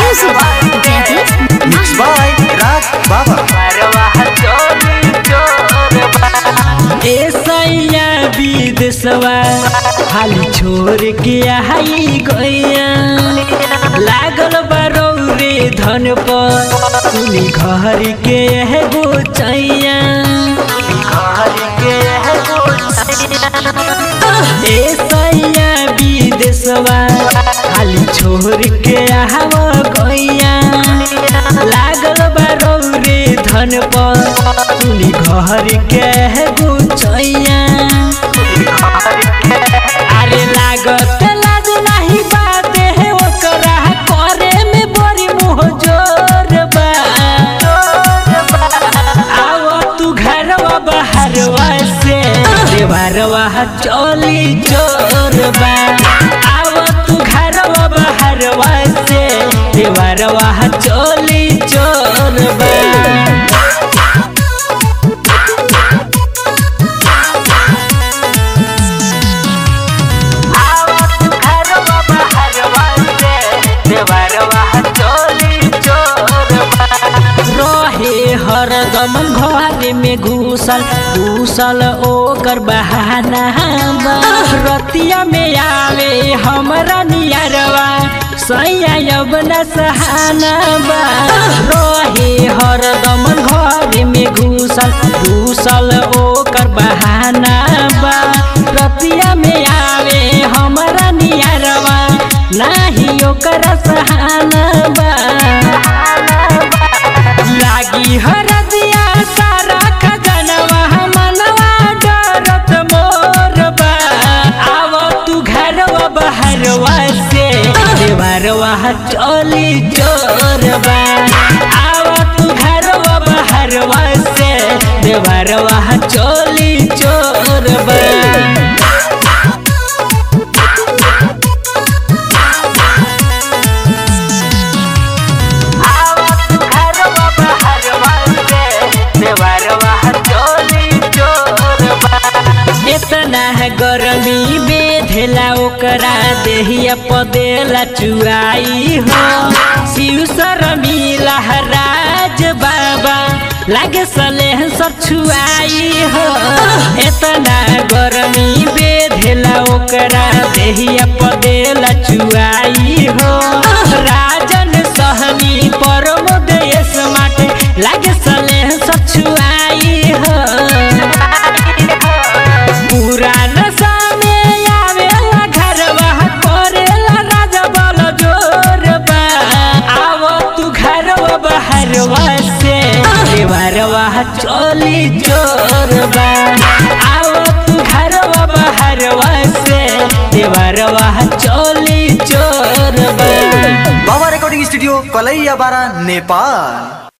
Music. Jadis. Mixed by Raj Baba. ऐसैया विदेशवा हाली छोड़ के आई गैया लागल बारो रे धन पर सुनी घर के एगो चैया ऐसैया विदेशवा हाली छोड़ के आव गैया लागल बारो रे धन पर सुनी घर के एगो चैया अरे लागत लाज नाही बाते है ओकरा करे में बड़ी मुँह जोर बा आओ तू घरवा बाहरवा से देवरवा चोली चोर बा आओ तू घरवा बाहरवा से देवरवा चोली चोर बा रहे हरदम घर में घुसल घुसल ओकर बहाना बा। रतिया में आवे हमरा नियरवा सैया अब न सहाना बा रहे हरदम घर में घुसल घुसल ओकर बहाना बा रतिया में आवे हमरा नियरवा नाही ओकर सहाना बा लागी हरदिया सारा खजनवा मनवा डरत मोर बा आव तू घरवा बहरवा से देवरवा चोली चोर बा आव तू घरवा बहरवा से देवरवा चोली चोर बा इतना है गरमी बेधेला ओकरा देहिया पदेला चुआई हो शिव शरमी लहराज बाबा लागे सलेह सब छुआई हो इतना गरमी बेधेला ओकरा देहिया पदेला चुआई हो राजन सहनी परम देश माटे लागे सलेह सब छुआई हो पुरान सामे आवेला घरवा करेला राजा बल जोर बा आव तू घरवा बहरवा से देवरवा चोली चोर बा आव तू घरवा बहरवा से देवरवा चोली चोर बा बाबा रिकॉर्डिंग स्टूडियो कलैया बारा नेपाल